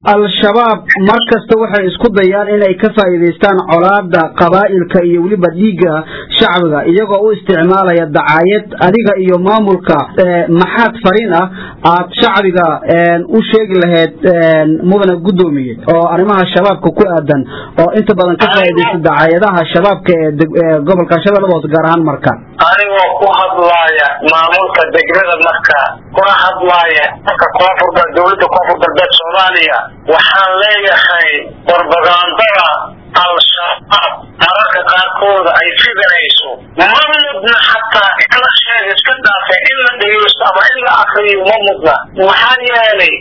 al-shabaab mar kasta waxay isku dayaan inay ka faa'iidaystaan colaada qabaa'ilka iyo weliba dhiigga shacbiga iyagoo u isticmaalaya dacaayad adiga iyo maamulka maxaad fariin ah aad shacbiga u sheegi lahayd mudane guddoomiye oo arrimaha shabaabka ku aadan oo inta badan ka faa'iidaysta dacaayadaha shabaabka ee gobolka shabeellada hoose gaar ahaan marka anigoo ku hadlaaya maamulka degmada marka kuna hadlaaya marka koonfurta dowladda koonfur galbeed soomaaliya waxaan leeyahay barbagaandada al-shabaab mararka qaarkooda ay fidanayso ma mudna xataa in la sheega iska dhaafe in la dhegeysto ama in la akriyo ma mudna maxaa yeelay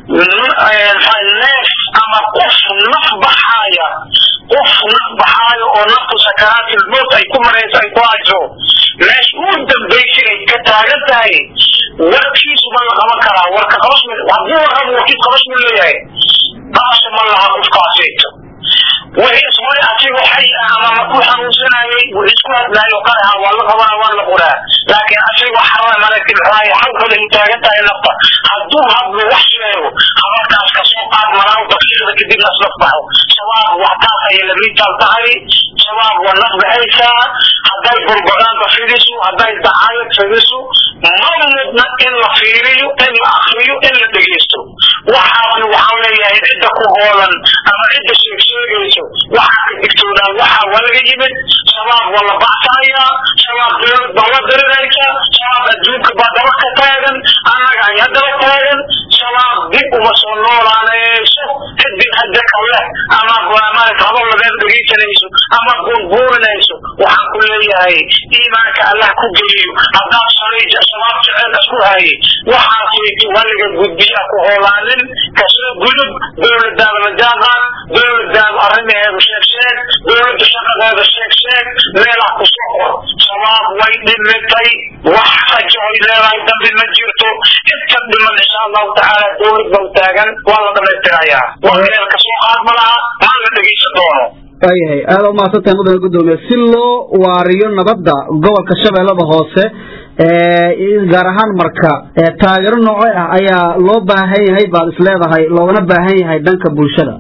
neef ama qof naf baxaaya qof naf baxaayo oo naftu sakaraatil mowt ay ku marayso ay ku hayso meesha ugu dambaysay ay ka taagan tahay warkiisu ma la qaban karaa warka qabasmi hadduu warrabo warkiis qabasmi leeyahay qabasha ma laha qofkaasayto wixiis way asigo xay ah ama maku xanuunsanayay wuu isku hadlaayo qaraha waa la qabana waa la quraa laakiin asigo xawa maragti maxaaye halkooda ay taagan tahay nafta hadduu hadlo wax sheego habarkaas kasoo qaad malaw daqiiqda kadibna aslaf baxo shabaab waxtaas ayay lamiitaal tahay shabaab waa naf baxaysaa hadday burbagaanka fidiso hadday dacaayad fidiso ma mudna in la fiiriyo in la akriyo in la dhegeysto waxaaban waxaan leeyahay cidda ku hoolan ama cidda sheegsheegayso waxaa ka digtoonaan waxa waa laga yimid shabaab waa la baxsanayaa shabaab dowlad baa la dirinaysa shabaab adduunka baa daba ka taagan annaga ayaa daba taagan shabaab dib uma soo noolaanayso ciddii hadda kale ama maarata hadal labeed dhegeysanayso ama buurbuurinayso waxaan ku leeyahay iimaanka allah ku geliyo haddaad shalay shabaab jecel isku hayay waxaasaytu waliga gudbiyaa ku hoolaanin kasoo gudub dowladaada majaaqaan dowladaada arrimaheedu sheeg sheeg dowladda shaqadeeda sheeg sheeg meelaa ku soo qor shabaab way dhimitay wax rajo ay leedahay dambi ma jirto inta dhiman insha allahu tacaala dowlad bau taagan waa la dhamaystirayaa wax meel kasoo qaad ma laha maa la dhegeysan doono waayahay aada u mahadsantahay mudane guddoomiye si loo waariyo nabadda gobolka shabeellada hoose gaar ahaan marka taageero nooce ah ayaa loo baahan yahay baad is leedahay loogana baahan yahay dhanka bulshada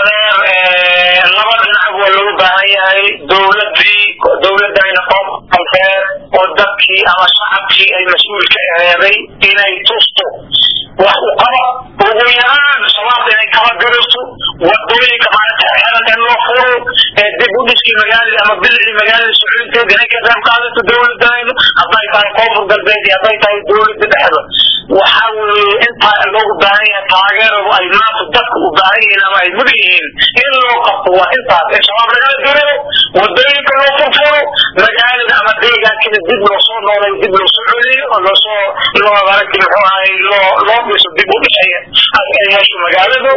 adeer laba dhinac waa loogu baahan yahay dowladii dowladayna qoomkalkeed oo dadkii ama shacabkii ay mas-uul ka aheeday inay tusto wax u qaba ugu yaraan shabaabda inay kala gariso wadooyinka maaragta xeran in loo furo dib u dhiskii magaalada ama bilicdii magaalada socodinteeda inay ka qayb qaadato dowladaynu hadday tahay koonfur galbeed iyo hadday tahay dowladda dhexda waxa weeye intaa loogu baahan yahay taageeradu ay maanta dadka u baahan yihiin ama ay mudan yihiin in loo qabto waa intaas in shabaab lagala diro wadooyinka loo furfuro magaalada ama deegaankina dib loo soo noolay dib loo soo celiyo oo loosoo loo maaragti muxuu ahay loo loo dhiso dib u dhisaya ay hesho magaaladu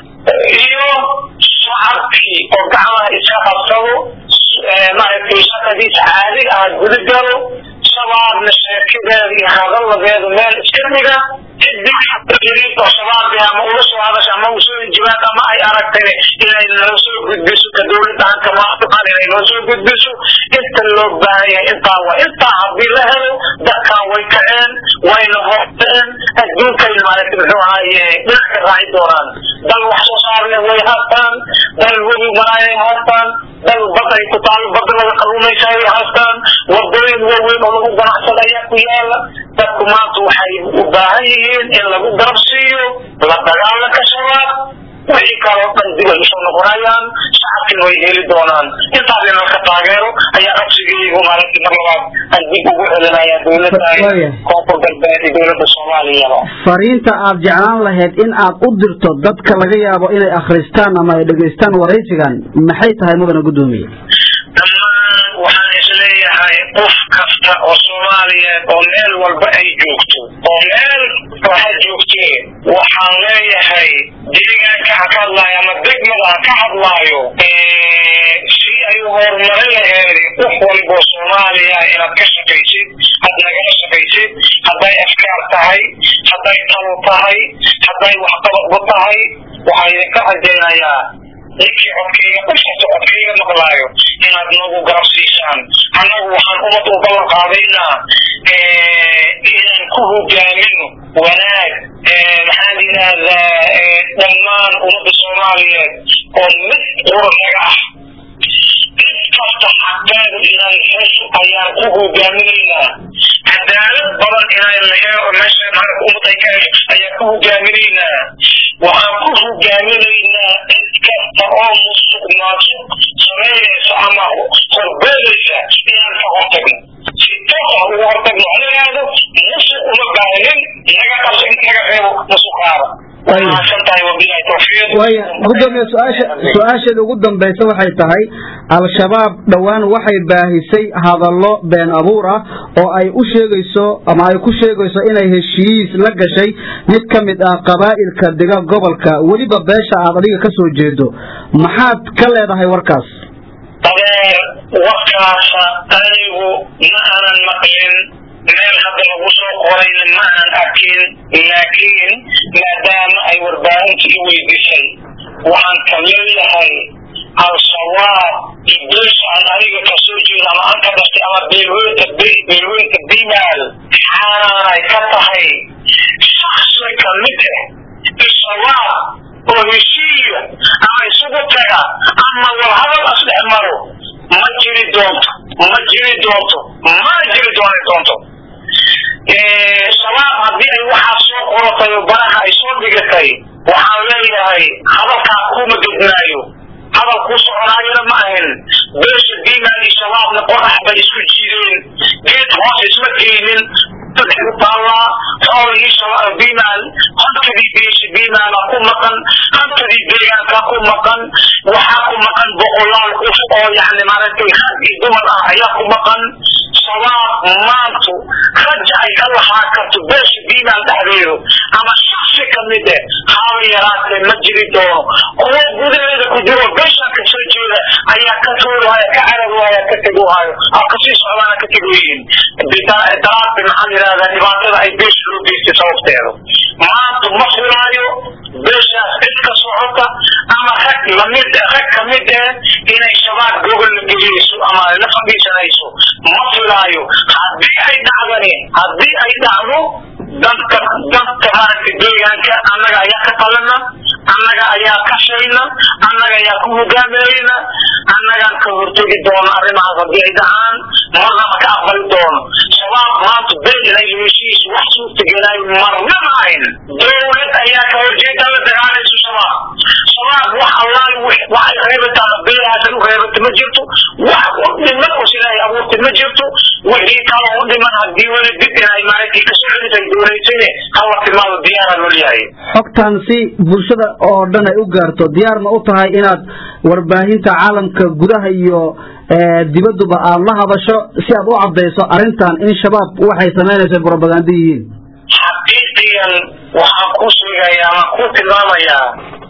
iyo shacabkii oo gacmaha iska qabsado maaragtay shaqadiisa caadiga ah guda galo shabaabna sheekadeeda iyo hadalladeedu meel iska dhiga cidii oo shabaabia ama ula soo hadasha ama usoo injibaad ama ay aragtay inay noo soo gudbiso ka dowladda aan kamaaan inay noo soo gudbiso inta loo baahan yahay intaa waa intaa haddii la helo dadkan way kaceen wayna horteen adduunkay maaragtay muxuu ahaaye dhinac ka raaci doonaan dal wax soo saarle way haystaan dal webi maraayay haystaan dal bad ay ku taalo badda laga kalluumaysa ay haystaan wadooyin waaweyn oo lagu ganacsada ayaa ku yaala dadku maanta waxay u baahan yihiin in lagu garab siiyo la dagaalanka shabaab wixii kaloo dhan dib ay usoo noqonayaan shacabkina way heli doonaan intaas in laka taageero ayaa codsigaygu maaragtay mar labaad aan dib ugu celinaya dowladda koonfur galbeed iyo dowladda soomaaliyaba fariinta aad jeclaan lahayd in aad u dirto dadka laga yaabo inay akhristaan ama ay dhegaystaan waraysigan maxay tahay mudane guddoomiye dhammaan waxaan isleeyahay qof kasta oo soomaaliyeed oo meel walba ay joogto oo meel waxa joogtee waxaan leeyahay deegaanka ha ka hadlaayo ama degmada ha ka hadlaayo si ay u horumarin laheed qof walboo soomaaliya inaad ka shaqaysid had nagala shaqaysid hadday afkaar tahay hadday talo tahay hadday waxqabadba tahay waxaan idinka rajaynayaa ninkii codkayga qof kasta codkayga maqlaayo inaad nagu garab siisaan annagu waxaan ummad u ballan qaadaynaa inaan ku hogaamino wanaag maxaan yidhaahdaa dhammaan ummadda soomaaliyeed oo mid quranaga ah kasta xaqeedu inay hesho ayaan ku hogaaminaynaa cadaalad badan inay meesha maarata ummad ay ka hesho ayaan ku hogaaminaynaa waxaan ku hogaaminaynaa cid kasta oo musuq maasuq samaynaysa ama horbeedaysa inaan ka hortagno si toos ah uga hortagno ha yidhaahdo musuq uma baahnin naga qabso in naga reebo musuqaada waaya gudoomiye su-aasha su-aasheeda ugu dambaysa waxay tahay al-shabaab dhowaan waxay baahisay hadallo been abuur ah oo ay u sheegayso ama ay ku sheegayso inay heshiis la gashay mid ka mid ah qabaa'ilka dega gobolka weliba beesha aad adiga ka soo jeedo maxaad ka leedahay warkaas adeer warkaasa anigu ma aanan maqlin meel hadda lagu soo qorayna ma aan arkin laakiin maadaama ay warbaahinta i weydiisay waxaan ka leeyahay al-shabaab beesha aan aniga kasoo jeeda ama aan ka dhashtay ama beelweynta beelweynta bimaal xaanaanay ka tahay shaksi ka mid ah al-shabaab oo heshiiya ama isugu taga ama warhadal asdhex maro ma jiri doonto ma jiri doonto mana jiri dooni doonto shabaab haddii ay waxaa soo qoratay oo baraha ay soo dhigatay waxaan leeyahay hadalkaa kuma gednaayo hadal kuu soconaayona ma ahin beesha biimaal iyo shabaabna qorax bay isku jiideen geed hoos isma geynin taallaa xoolihii biimaal hantadii beesha biimaala ku maqan hantadii deegaanka ku maqan waxaa ku maqan boqolaal qof oo yani maaragtay rag iyo dumar ah ayaa ku maqan shabaab maantu raja ay ka lahaa karto beesha biimaal dhexdeedu ama shaksi ka mid eh haba yaraatee ma jiri doono kuwo gudaheeda ku jiro beeshan ka soo jeeda ayaa ka tuurahaya ka cararwaya ka teguhayo a kasii socdaana ka tegoyihin daraadbi maxaan yidhahdaa dhibaatada ay beesha loo geystay sababteedu maanta ma filaayo beeshaas cid ka socota ama rag lamid rag ka mid eh inay shabaab gogol la geliyeyso ama la fadhiisanayso ma filaayo haddii ay dhacdani haddii ay dhacdo dadka dadka maaragtay deegaanka annaga ayaa ka qalana annaga ayaa ka shayna annaga ayaa ku hogaaminayna annagaan ka hortegi doono arrimahaas haddii ay dhacaan marnaba ka aqbali doono shabaab maanta been inay heshiis wax suurtagelaayo marna ma ahin dowlad ayaa ka horjeeda la dagaalayso shabaab shabaab wax allaal waxay reebataa beelahaasan u reebata ma jirto wax u dhiman oo ilaahay abuurtay ma jirto wixii kala u dhiman haddii weli dib inay maaragtay kasoo celisay doonaysane hala timaado diyaara loo leeyahay xogtan si bulshada oo dhan ay u gaarto diyaar ma u tahay inaad warbaahinta caalamka gudaha iyo dibadduba aad la hadasho si aad u caddayso arrintan in shabaab waxay samaynaysa brobaganda yihiin xaqiiqiyan waxaan ku sheegayaa ama ku tilmaamayaa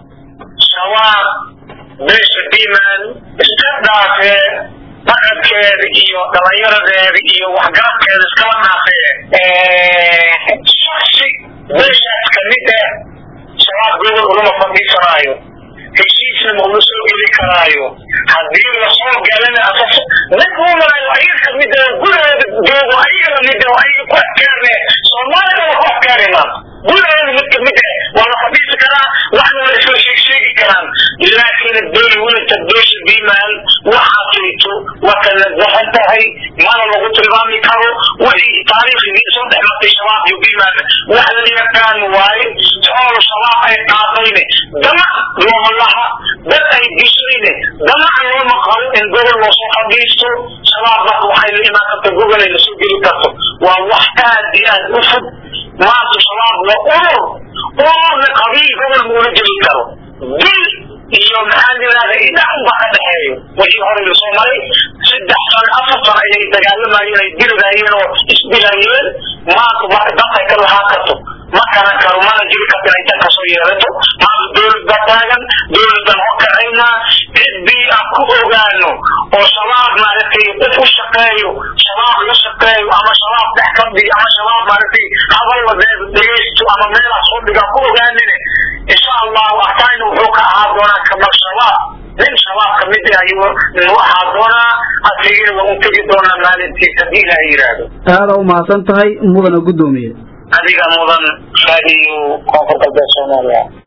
shabaab beesha biman iska dhaafee dhaqankeeda iyo dhalinyaradeeda iyo waxgarabkeeda iskala dhaafee shaksi beeshaas kamid ah shabaab gobol ulama fadhiisanaayo heshiisna maula soo geli karaayo haddii lasoo galana asas mid uumanayo ayaga kamid ah gudaheeda joogo ayaga lamid ah ayaga ku adkaane soomaalida waa ku adkaanayna gudaheeda mid kamid ah waa la fadhiisi karaa waxna la isla sheeg sheegi karaan laakiin dowlawinta beesha bimaal waxaa jirto waa kala dahan tahay mana lagu tilmaami karo wixii taariikhdii soo dhex martay shabaab iyo bimaal wax la yaqaan waaye xoolo shabaab ay qaadayne damac looma laha dad ay dishayne damac looma qabo in gobol loosoo fadhiisto shabaab marka waxay la imaan karta gobol ay lasoo geli karto waa wax aad iyo aad u fog maanta shabaab waa urur ururna qabiil gobol muula geli karo dil iyo maxaan yidhahda idhac ba ka dhexeeyo wixii hore lasoo maray saddex sano afar sano ayay dagaalamayeen ay diridayeen oo isdilayeen maanta marka dadkay ka lahaa karto ma garan karo mana jiri karto inay tan kasoo yeelato maanta dowlad baa taagan dowladan horkacaynaa ciddii aan ku ogaano oo shabaab maaragtay qof u shaqeeyo shabaab la shaqeeyo ama shabaab dhex kadhiyo ama shabaab maaragtay hadal wadeed dhegeysto ama meelaha soo dhigaa ku ogaanine insha allahu arkaayna wuxuu ka ahaa doonaa kamal shabaab ayuu ahaa doonaa asligina waa u tegi doonaa maalintiis haddii ilaah yidhaahdo aada u mahadsan tahay mudana guddoomiye adiga mudan raadiyo koonfur galbeed soomaaliya